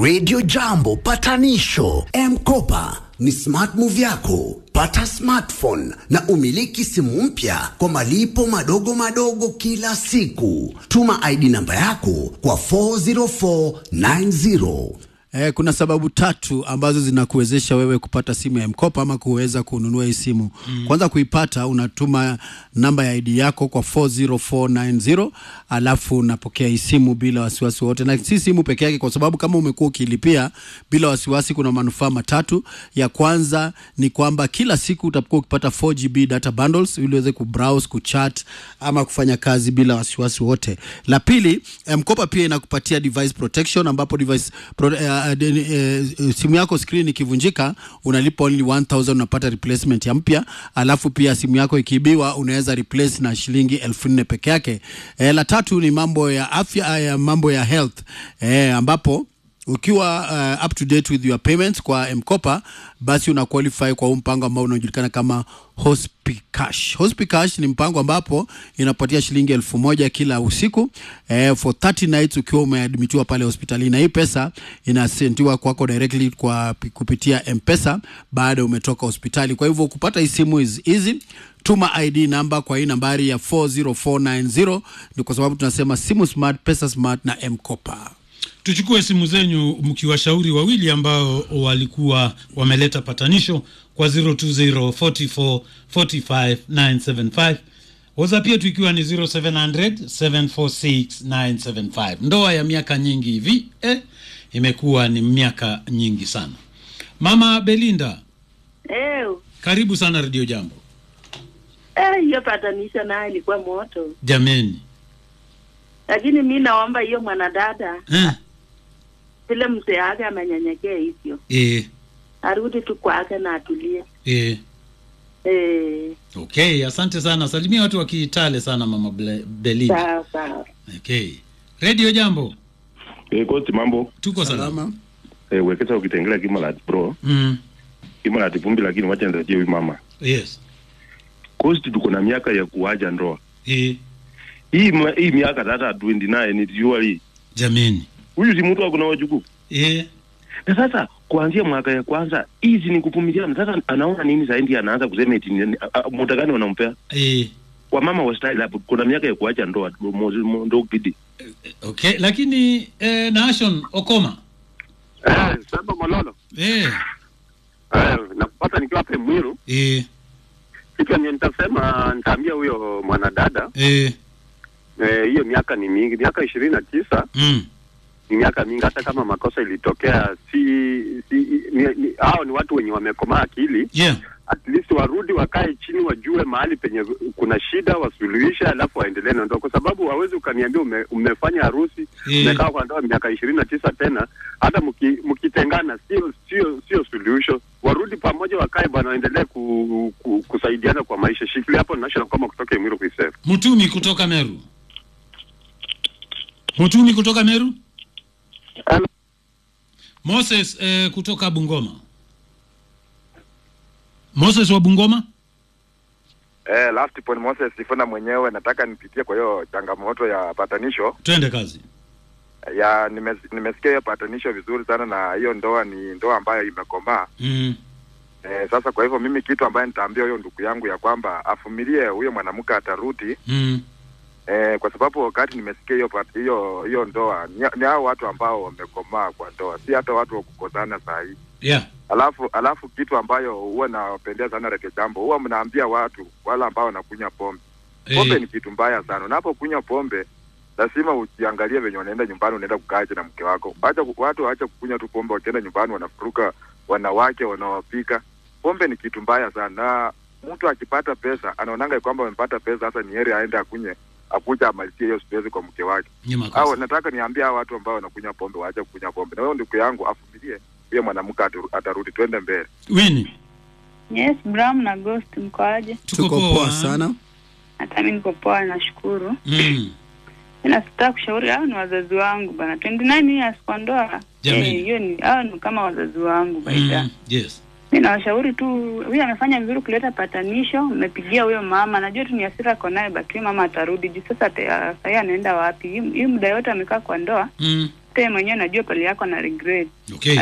Radio Jambo patanisho M-Kopa ni smart move yako. Pata smartphone na umiliki simu mpya kwa malipo madogo madogo kila siku. Tuma ID namba yako kwa 40490. Eh, kuna sababu tatu ambazo zinakuwezesha wewe kupata simu ya mkopo ama kuweza kununua hii simu. Mm. Kwanza kuipata unatuma namba ya ID yako kwa 40490 alafu unapokea hii simu bila wasiwasi wote, na si simu peke yake, kwa sababu kama umekuwa ukilipia bila wasiwasi, kuna manufaa matatu. Ya kwanza ni kwamba kila siku utakuwa ukipata 4GB data bundles ili uweze kubrowse, kuchat ama kufanya kazi bila wasiwasi wote. La pili, mkopa pia inakupatia device protection ambapo device pro, uh, uh, uh, simu yako screen ikivunjika unalipa only 1000 unapata replacement ya mpya, alafu pia simu yako ikiibiwa unaweza replace na shilingi elfu nne peke yake. E, la tatu ni mambo ya afya ya mambo ya health e, ambapo ukiwa uh, up to date with your payments kwa mkopa basi una qualify kwa huu mpango ambao unajulikana kama Hospicash. Hospicash ni mpango ambapo inapatia shilingi elfu moja kila usiku eh, for 30 nights ukiwa umeadmitiwa pale hospitalini, na hii pesa inasentiwa kwako directly kwa kupitia M-Pesa baada umetoka hospitali. Kwa hivyo kupata hii simu is easy. Tuma ID namba kwa hii nambari ya 40490 ni kwa sababu tunasema simu smart, pesa smart na M-Kopa. Tuchukue simu zenyu mkiwashauri wawili ambao walikuwa wameleta patanisho kwa 0204445975 WhatsApp yetu ikiwa ni 0700746975. Ndoa ya miaka nyingi hivi eh, imekuwa ni miaka nyingi sana. Mama Belinda, Ew. karibu sana Radio Jambo. Eh, hiyo patanisho nayo ilikuwa moto, Jameni lakini mi naomba hiyo mwanadada eh, vile mzee wake amenyenyekea hivyo eh, arudi tu kwake na atulie. eh. Eh, Okay, asante sana. Salimia watu wa Kitale sana Mama Ble- Belinda. sawa sawa. Okay. Radio Jambo. Eh, koti mambo Tuko salama. eh, wekesa ukitengela kimalat bro Mm. kimalat vumbi lakini wacha nirejee huyu mama Yes. kosti tuko na miaka ya kuaja ndoa Eh, hii mwa- hii miaka tata 29 ni juali jameni. huyu si mtu akuna wajukuu Eh, na sasa kuanzia mwaka ya kwanza hizi ni kuvumiliana sasa anaona nini zaidi anaanza kusema eti ni- a- a- muda gani wanampea eh, wamama wa style hapo kuna miaka ya kuacha ndoa mo- mo- ndo bidi okay. Lakini eh, Nation Okoma. Eh, Samba Mololo. Eh, Eh, nakupata nikiwa hapa Mwiru. eh, Kitu yenye nitasema nitaambia huyo mwanadada eh, eh, hiyo miaka ni mingi, miaka ishirini na tisa mm. ni miaka mingi. Hata kama makosa ilitokea, si, si ni, ni, hao ni watu wenye wamekomaa akili Yeah. at least warudi wakae chini, wajue mahali penye kuna shida, wasuluhishe, alafu waendelee na ndoa, kwa sababu hawezi ukaniambia ume, umefanya harusi Eh. umekaa kwa ndoa miaka ishirini na tisa tena, hata mki, mkitengana sio sio sio suluhisho. Warudi pamoja, wakae bwana, waendelee ku, ku, kusaidiana kwa maisha. Shikilia hapo, national kama kutoka Emiro kuisema Mutumi kutoka Meru. Mutumi kutoka Meru. Hello. Moses eh, kutoka Bungoma. Moses wa Bungoma. Eh, last point Moses Sifuna mwenyewe nataka nipitie kwa hiyo changamoto ya patanisho Twende kazi. ya nimes, nimesikia hiyo patanisho vizuri sana na hiyo ndoa ni ndoa ambayo imekomaa. Mm. Eh, sasa kwa hivyo mimi kitu ambaye nitaambia huyo ndugu yangu ya kwamba afumilie huyo mwanamke atarudi. Mm. Eh, kwa sababu wakati nimesikia hiyo pat- hiyo hiyo ndoa ni, ni hao watu ambao wamekomaa kwa ndoa, si hata watu wa kukosana saa hii. Yeah. Alafu alafu kitu ambayo huwa nawapendea sana Reke Jambo, huwa mnaambia watu wale ambao wanakunywa pombe pombe Eh, ni kitu mbaya sana. Unapokunywa pombe lazima ujiangalie venye unaenda nyumbani, unaenda kukaaje na mke wako. Acha ku- watu waache kukunywa tu pombe, wakienda nyumbani wanafuruka wanawake wanawapika. Pombe ni kitu mbaya sana, na mtu akipata pesa anaonanga kwamba amepata pesa, sasa ni heri aende akunywe akuja amalizie hiyo stress kwa mke wake. ni Au makosa. nataka niambie hao watu ambao wanakunywa pombe waache kukunywa pombe, na huyo ndugu yangu afumilie, huyo mwanamke ataru- atarudi, twende mbele. Winnie. Yes, Bram na Ghost mkoaje? Tuko Tuko poa. poa sana. Hata mimi niko poa, nashukuru. Mm. Ila sitaka kushauri, hao ni wazazi wangu bana, 29 years kwa ndoa. Jamani. Eh, hiyo ni hao ni kama wazazi wangu baida. Mm. Yes. Mimi nawashauri tu, huyu amefanya vizuri kuleta patanisho, mmepigia huyo mama, najua tu ni hasira ako naye, baki mama atarudi juu. Sasa ate- ah, sahii anaenda wapi? Hii hii muda yote amekaa kwa ndoa, Mm. Te mwenyewe najua pale yako na regret. Okay.